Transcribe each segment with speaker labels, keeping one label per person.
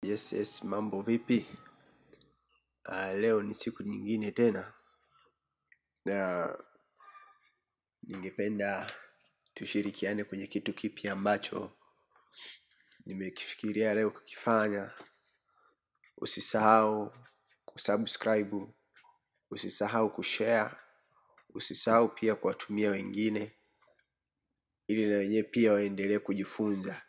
Speaker 1: Yes, yes, mambo vipi? Uh, leo ni siku nyingine tena na ningependa tushirikiane kwenye kitu kipi ambacho nimekifikiria leo kukifanya. Usisahau kusubscribe, usisahau kushare, usisahau pia kuwatumia wengine ili na wenyewe pia waendelee kujifunza.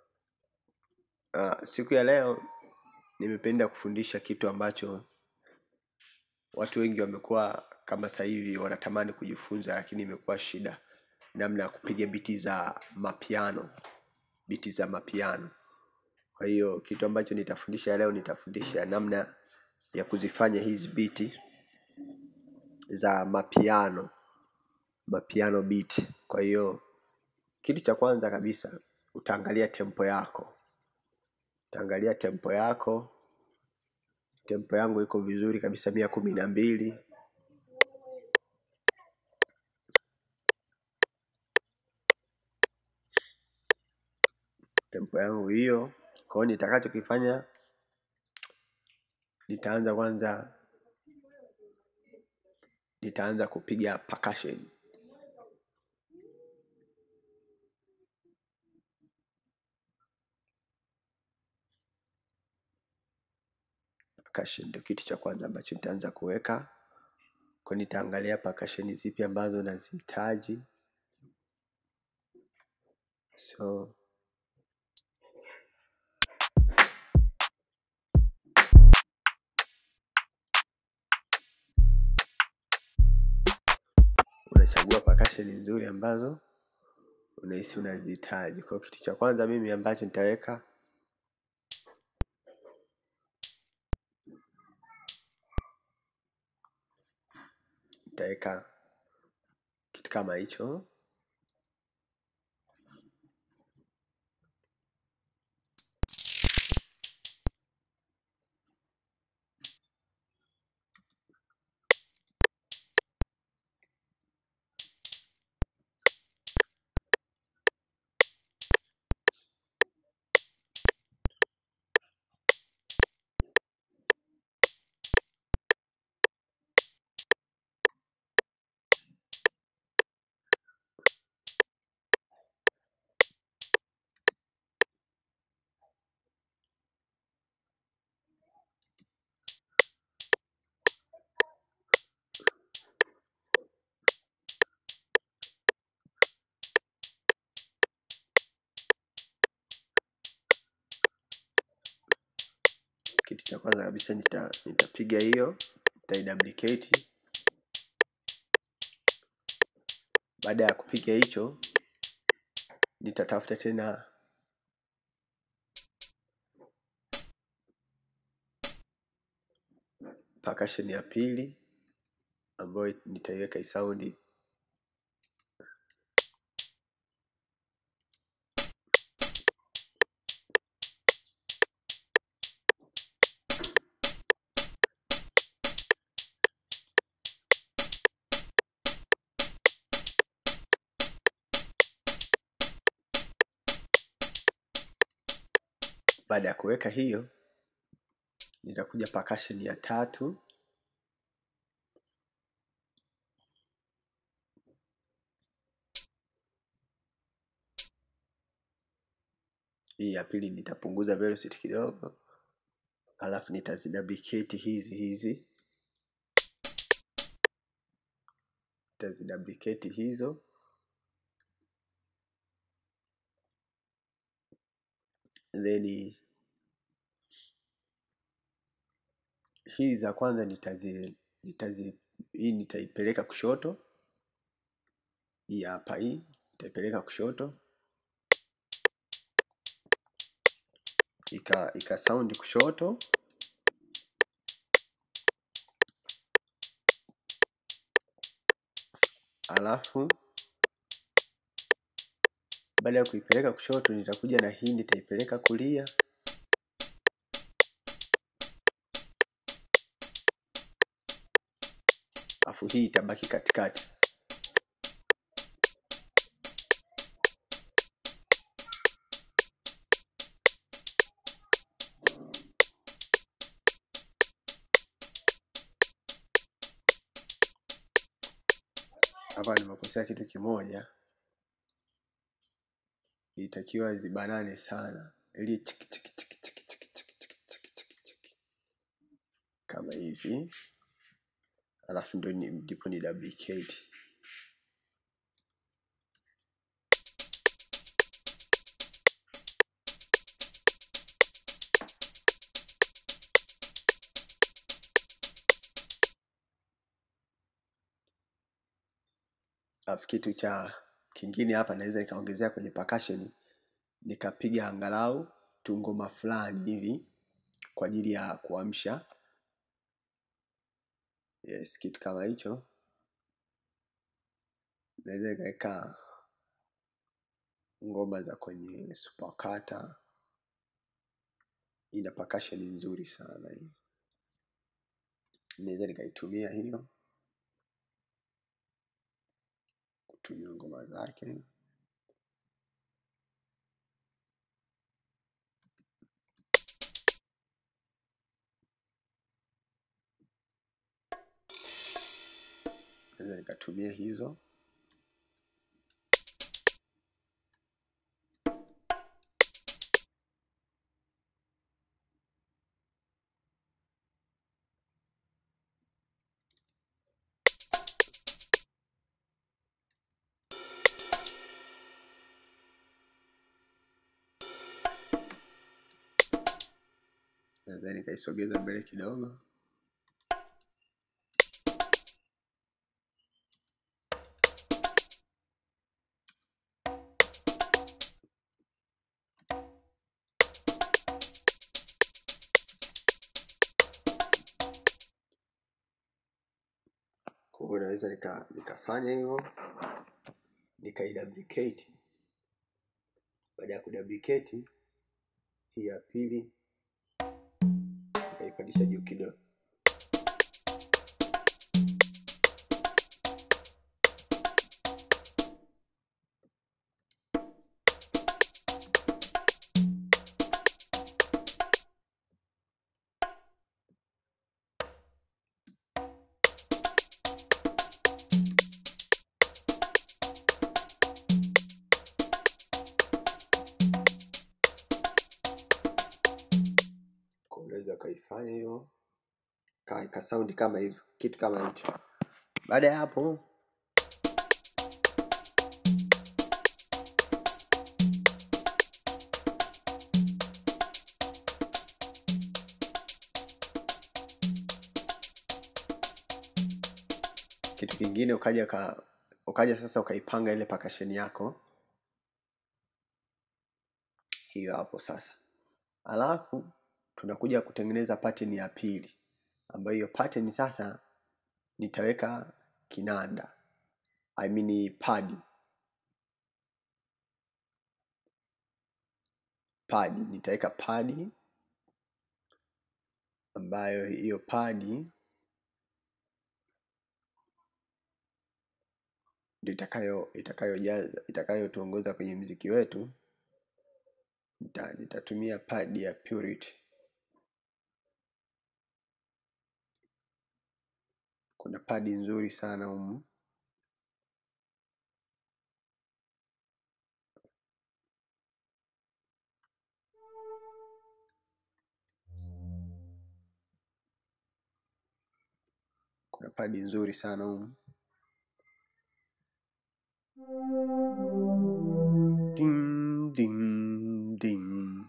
Speaker 1: Uh, siku ya leo nimependa kufundisha kitu ambacho watu wengi wamekuwa kama sasa hivi wanatamani kujifunza lakini imekuwa shida namna ya kupiga biti za mapiano biti za mapiano kwa hiyo kitu ambacho nitafundisha leo nitafundisha namna ya kuzifanya hizi biti za mapiano mapiano beat kwa hiyo kitu cha kwanza kabisa utaangalia tempo yako utaangalia tempo yako tempo yangu iko vizuri kabisa mia kumi na mbili tempo yangu hiyo kwa hiyo nitakachokifanya nitaanza kwanza nitaanza kupiga percussion percussion ndio kitu cha kwanza ambacho nitaanza kuweka kwa nitaangalia percussion zipi ambazo nazihitaji so unachagua percussion nzuri ambazo unahisi unazihitaji kwa kitu cha kwanza mimi ambacho nitaweka nitaweka kitu kama hicho kitu cha kwanza kabisa nita, nitapiga hiyo nitaiduplicate baada ya kupiga hicho nitatafuta tena percussion ya pili ambayo nitaiweka isaundi baada ya kuweka hiyo nitakuja percussion ya tatu hii ya pili nitapunguza velocity kidogo alafu nitaziduplicate hizi hizi nitaziduplicate hizo then hii za kwanza nitazi, nitazi hii nitaipeleka kushoto hii hapa hii nitaipeleka kushoto ika ika sound kushoto alafu baada ya kuipeleka kushoto nitakuja na hii nitaipeleka kulia alafu hii itabaki katikati hapa nimekosea kitu kimoja ilitakiwa zibanane sana ili chiki chiki chiki chiki chiki chiki chiki chiki chiki chiki kama hivi alafu ndo ni- ndipo ni duplicate alafu kitu cha kingine hapa naweza nikaongezea kwenye percussion nikapiga angalau tungoma fulani hivi kwa ajili ya kuamsha yes kitu kama hicho naweza nikaweka ngoma za kwenye supakata ina percussion nzuri sana hii naweza nikaitumia hiyo kutumia ngoma zake naweza nikatumia hizo naweza nikaisogeza mbele kidogo kwa hiyo naweza nika, nikafanya hivyo nikaiduplicate baada ya kuduplicate hii ya pili nikaipandisha juu kidogo Kwa unaweza ukaifanya hiyo ka, ka sound kama hivyo kitu kama hicho baada ya hapo kitu kingine ukaja ka, ukaja sasa ukaipanga ile pakasheni yako hiyo hapo sasa alafu tunakuja kutengeneza pattern ya pili ambayo hiyo pattern sasa nitaweka kinanda I mean pad pad nitaweka pad ambayo hiyo pad ndio itakayo itakayojaza itakayotuongoza kwenye mziki wetu nita, nitatumia pad ya Purity kuna padi nzuri sana humu kuna padi nzuri sana humu ding ding ding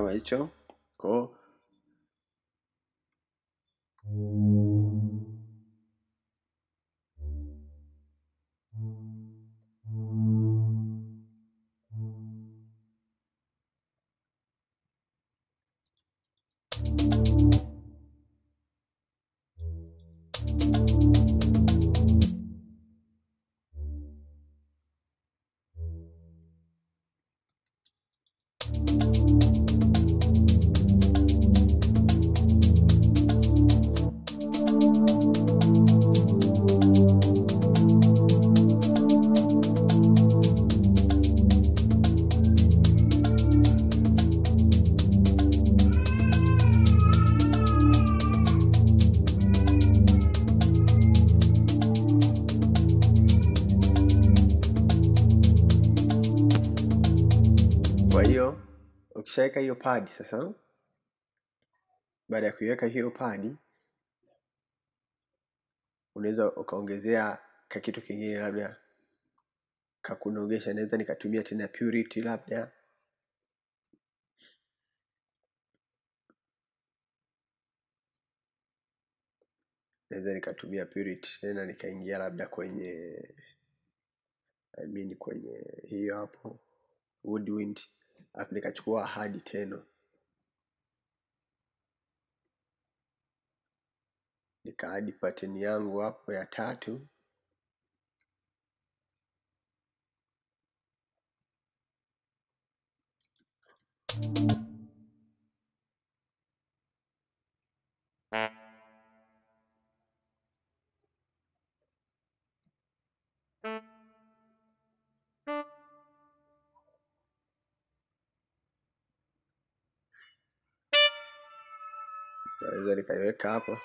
Speaker 1: kama hicho ko kwa hiyo ukishaweka hiyo padi sasa baada ya kuiweka hiyo padi unaweza ukaongezea kakitu kingine labda kakunogesha naweza nikatumia tena purity labda naweza nikatumia purity tena nikaingia labda kwenye I mean kwenye hiyo hapo woodwind alafu nikachukua hadi teno nikaadi pattern yangu hapo ya tatu naweza nikaiweka hapo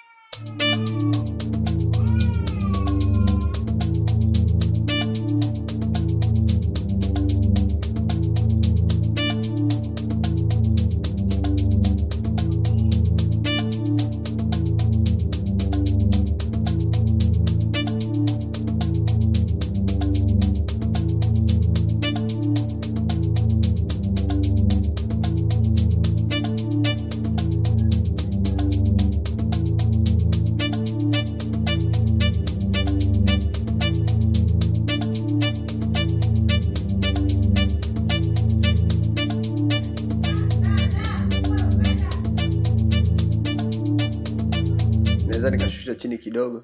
Speaker 1: naweza nikashusha chini kidogo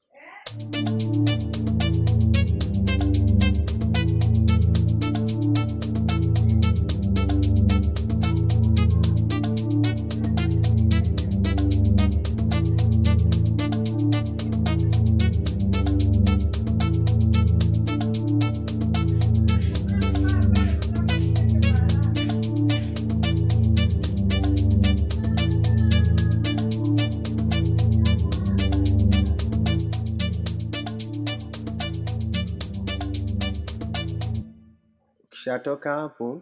Speaker 1: ukishatoka hapo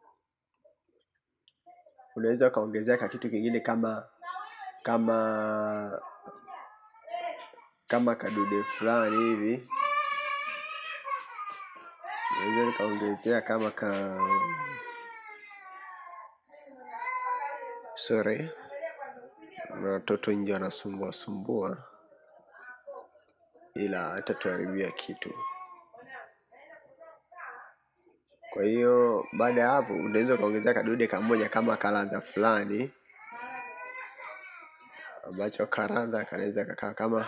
Speaker 1: unaweza ukaongezea ka kitu kingine kama kama kama kadude fulani hivi naweza nikaongezea kama ka sorry na watoto nje wanasumbua sumbua ila hatatuharibia kitu kwa hiyo baada ya hapo unaweza ukaongezea kadude kamoja kama karadha fulani ambacho karadha kanaweza kakaa kama